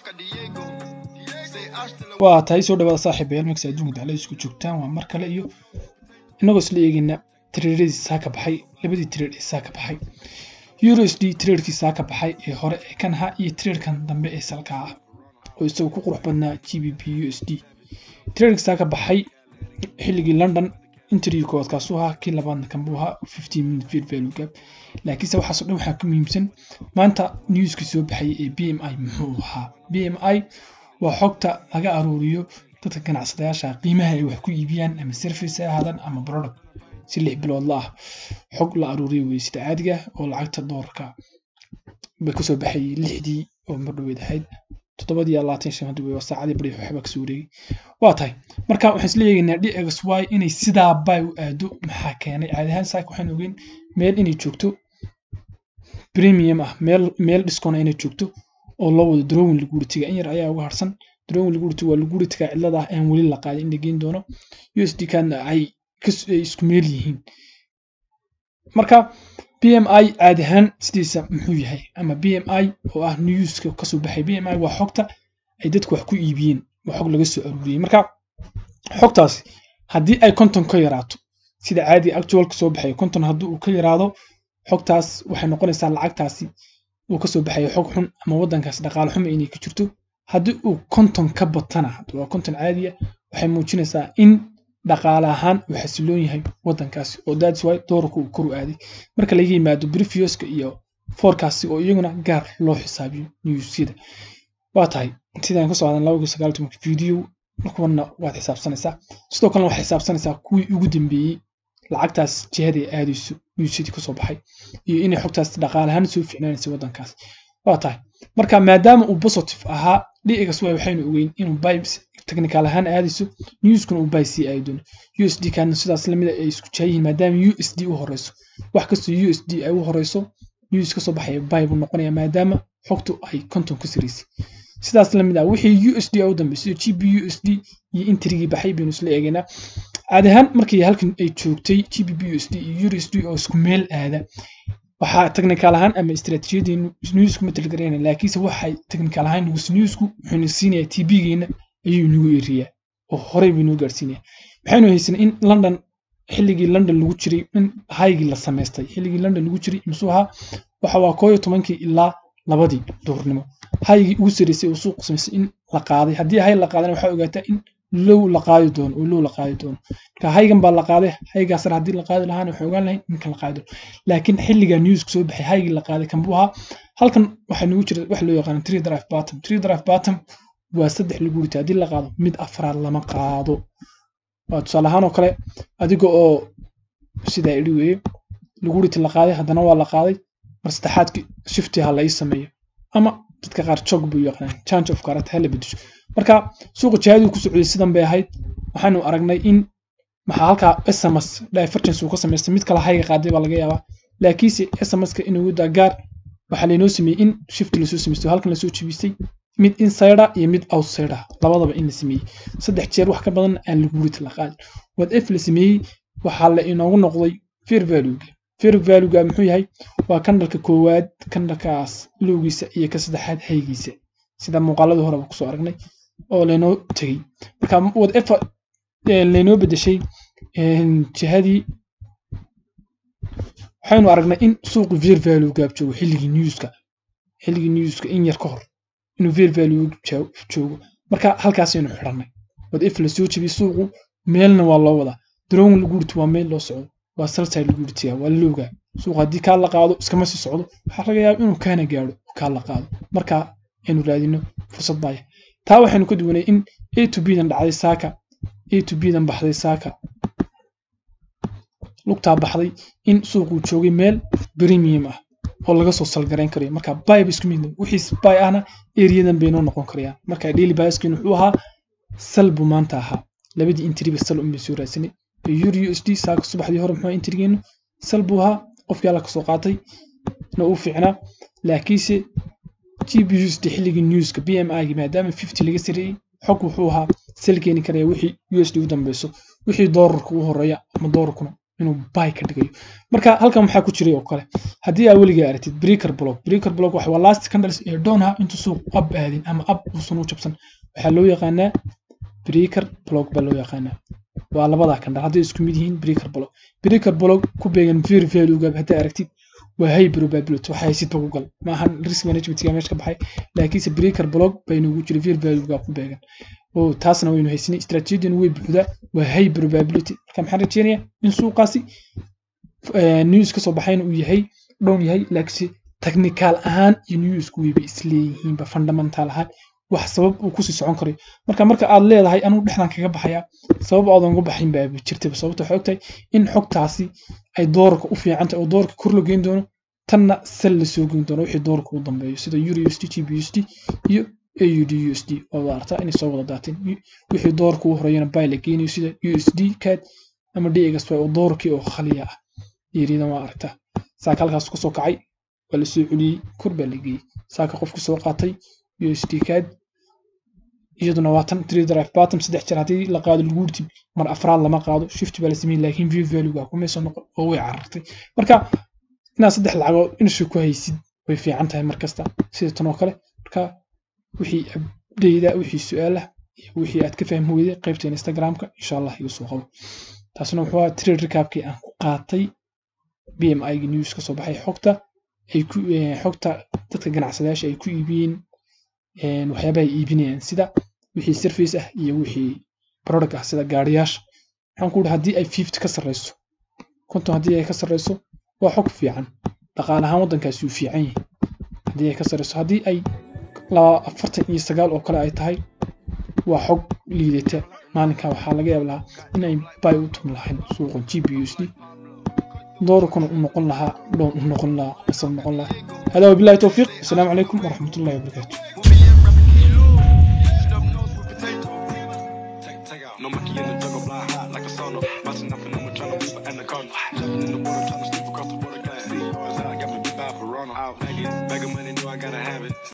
waa tahay soo dhawaada saaxiibayaal markas adduunka daclada isku joogtaan waa mar kale iyo inagoo isla eegayna tireeradii saa ka baxay labadii tireer ee saa ka baxay euro s d tireerkii saa ka baxay ee hore ee kan ahaa iyo tireerkan dambe ee salka ah oo isagu ku qurux badnaa g b p u s d tireerkii saa ka baxay xilligii london interview kood kaasuu ahaa kii labaadna kan buu ahaa fifteen minute field value gap laakiinse waxaasoo dhan waxaa ka muhiimsan maanta newskii soo baxayay ee b m i muxuu ahaa b m i waa xogta laga aruuriyo dadka ganacsadayaasha qiimaha ay wax ku iibiyaan ama service ha ahaadaan ama product si lix bilood la ah xog la aruuriyo wey sida caadiga oo lacagta doolarka bay kasoo baxayay lixdii oo mardhoweed ahayd toddobadii labaatan shan hadda wey waa saacadii bari waxba kasoo wareegay waa tahay marka waxaan isla eegaynaa dx y inay sidaa bay u aado maxaa keenay caadi ahaan saaka waxaan ogeyn meel inay joogto premium ah meel meel dhiskona inay joogto oo loo wado drowin laguritiga in yar ayaa uga harsan drowin laguritiga waa laguritiga cilada ah aan weli la qaadin in la geyn doono u s d kana ay isku meel yihiin marka b m i caadi ahaan sidiisa muxuu yahay ama b m i oo ah newska kasoo baxay b m i waa xogta ay dadku wax ku iibiyeen waa xog laga soo aruuriyey marka xogtaasi haddii ay konton ka yaraato sida caadiga actualka soo baxay konton haddii uu ka yaraado xogtaas waxay noqonaysaa lacagtaasi uu kasoo baxayo xog xun ama wadankaas dhaqaale xuma inay ka jirto haddii uu konton ka batana waa konton caadiya waxay muujinaysaa in dhaqaale ahaan uu xasiloon yahay wadankaasi oo that's why doolarka uu kor u aaday marka laga yimaado brefioska iyo forecasti oo iyaguna gaar loo xisaabiyo newsyada waa tahay sidaan kasoo aadan laba sagaal tobanka video kuwana waad xisaabsanaysaa sidoo kalena waxaad xisaabsanaysaa kuwii ugu dambeeyey lacagtaas jihada ay aadayso newsyadii kasoo baxay iyo inay xogtaas dhaqaale ahaan soo ficnaanaysa wadankaas waa tahay marka maadaama uu positive ahaa dx y waxaynu ogeyn inuu bay technical ahaan aadayso newskuna uu bay sii aadi doono u s d kana sidaas lamida ay isku jaayihiin maadaama u s d u horeyso wax kastoo u s d ay u horeyso news kasoo baxaya bay buu noqonaya maadaama xogtu ay konton ku siraysay sidaas lamid ah wixii u s d u dambeysay g b u s d iyo intrigii baxay baynu isla eegaynaa caadi ahaan markii halkan ay joogtay g b b u s d iyo euro s d oo isku meel aada waxaa technical ahaan ama istaraatiijiyadeennu newsku ma talgarayna laakiinse waxay technical ahaan nugus newsku wuxuuna siinayaa t b-geena ayuu inagu eriyaa oo horey buu inoo gaarsiinaya waxaynu haysanay in london xilligii london lagu jiray in haygii la samaystay xilligii london lagu jiray muxuu ahaa waxa waa koo iyo tobankii ilaa labadii duhurnimo haygii ugu saraysay oo suuq samaysay in la qaaday haddii hay la qaadana waxaa ogaataa in low la qaadi doono oo low la qaadi doono marka haygan baa la qaaday haygaa sare haddii la qaadi lahaana waxaan ogaan lahayn ninkan la qaadi doono laakiin xilligaa newska soo baxay haygii la qaaday kan buu ahaa halkan waxaa nagu jira wax loo yaqaano tree drive bottom tree drive bottom waa saddex lagu rita haddii la qaado mid afraad lama qaado waa tusaale ahaan oo kale adiga oo sidaa idhi weeye lagu riti la qaaday haddana waa la qaaday mar saddexaadkii shifti ha la ii sameeyo ama dadka qaar jog buu yaqaan change of karat ha la bedesho marka suuqa jihadii ku socday sidan bay ahayd waxaanu aragnay in maxaa halkaa sms divergence uu ka samaystay mid kale hayga qaaday baa laga yaabaa laakiinse smska inuu daa gaar waxaa laynoo sameeyey in shift lasoo sameystay halkan lasoo jebistay mid insider iyo mid outsider labadaba in la sameeyey saddex jeer wax ka badan aan lagu rit la qaadin wad f la sameeyey waxaa la inoogu noqday fair valuega fair valuega muxuu yahay waa kandhalka koowaad kandhalkaas lowgiisa iyo ka saddexaad haygiisa sida muuqaaladii horeba kusoo aragnay oo laynoo tegey marka wad f laynoo bedeshay jihadii waxaynu aragnay in suuqu fair value gaab joogo xilligii newska xilligii newska in yar ka hor inuu fair value joogo marka halkaasaynu xidhannay wad if la soo jebiyey suuqu meelna waa loo wadaa drowin lagu riti waa meel loo socdo waa salside lagu ritiyaa waa lowgaa suuq haddii kaa la qaado iskama sii socdo waxaa laga yaaba inuu kaana gaadho kaa la qaado marka aynu raadino fursad baaya taa waxaynu ka duwanay in a to b dan dhacday saaka a to b dan baxday saaka lugtaa baxday in suuquu joogay meel premium ah oo laga soo salgarayn karayo marka bayba isku mid wixii bay ahna eriyadan bay noo noqon karayaan marka daily biaskin wuxuu ahaa sal buu maanta ahaa labadii intriba sal unbay soo raadsanay euro u s d saaka subaxdii hore muxuu intrigeenu sal buu ahaa qofkii alla kasoo qaatay na uu fiicnaa laakiinse g b u s d xilligii newska b m i maadaama fifty laga sareeyey xog wuxuu ahaa sal keeni karaya wixii u s d u dambeyso wixii doolarka u horeeya ama doolarkuna inuu buy ka dhigayo marka halkan waxaa ku jiray oo kale haddii aa weligaa aragtid breaker block breaker block waxa waa last candles ee doonha intuu suuq up aadin ama up uusan u jabsan waxaa loo yaqaanaa breaker block baa loo yaqaanaa waa labada candle hadday isku mid yihiin breaker block breaker block ku beegan very value haddaa aragtid waa high probability waxa haysidba ku gal maahan risk managementga meesha ka baxay laakiinse breaker block baynugu jira very value ku beegan oo taasna waynu haysanay strategian way buuxdaa waa high probability marka maxaan rajeynayaa in suuqaasi news ka soo baxayna uu yahay dhown yahay laakiinse technical ahaan iyo newsku wayba isleeyihiinba fundamental ahaan wax sabab uu kusii socon karayo marka marka aad leedahay anuu dhexdan kaga baxaya sabab aadan uga baxin baa jirtaba sababta waxay ogtahay in xogtaasi ay doorarka u fiican tahay oo doorarka kor la geyn doono tanna sal la soo geyn doono wixii doorarka u dambeeyo sida euro usd gb usd iyo aud usd oo wada artaa inay soo wada daateen wixii doorarka u horeeyana bay la geynayo sida usd cad ama dxy oo doorarkii oo khaliya ah yariidan waa aragtaa saaka halkaas kasoo kacay waa la soo celiyey kor baa la geeyey saaka qofku soo qaatay usd cad iyaduna waa tan three drive bottom saddex jeer haddii la qaado lagu urtib mar afraad lama qaado shift baa la sameeyey laakiin view value kumayso noqon oo way carartay marka inaad saddex lacagood inashu ku haysid way fiican tahay mar kasta sida tan oo kale marka wixii abdayda wixii su-aalaha iyo wixii aad ka fahmi weyday qaybta instagramka insha allah iga soo qabo taasna wuxuu ahaa trade recapkii aan ku qaatay b m i ga news ka soo baxay xogta ay ku xogta dadka ganacsadayaasha ay ku iibiyeen waxyaabaha ay iibinayaan sida wixii service ah iyo wixii product ah sida gaariyaasha waxaan ku haddii ay fifty ka sarreyso konton haddii ay ka sarreyso waa xog fiican dhaqaale ahaan waddankaasi uu fiican yahay haddii ay ka sarreyso haddii ay laba afartan iyo sagaal oo kale ay tahay waa xog liidata maalinka waxaa laga yaab lahaa inay bay u tum lahayn suuqa g b u s d doorkuna u noqon lahaa dhown u noqon lahaa asal noqon lahaa hada wabillahi towfiiq asalaamu calaykum waraxmat ullahi wabarakaatu No monkey in the jungle, fly high like a sauna. Bouncing up and I'm trying to move an anaconda. Jumping in the water,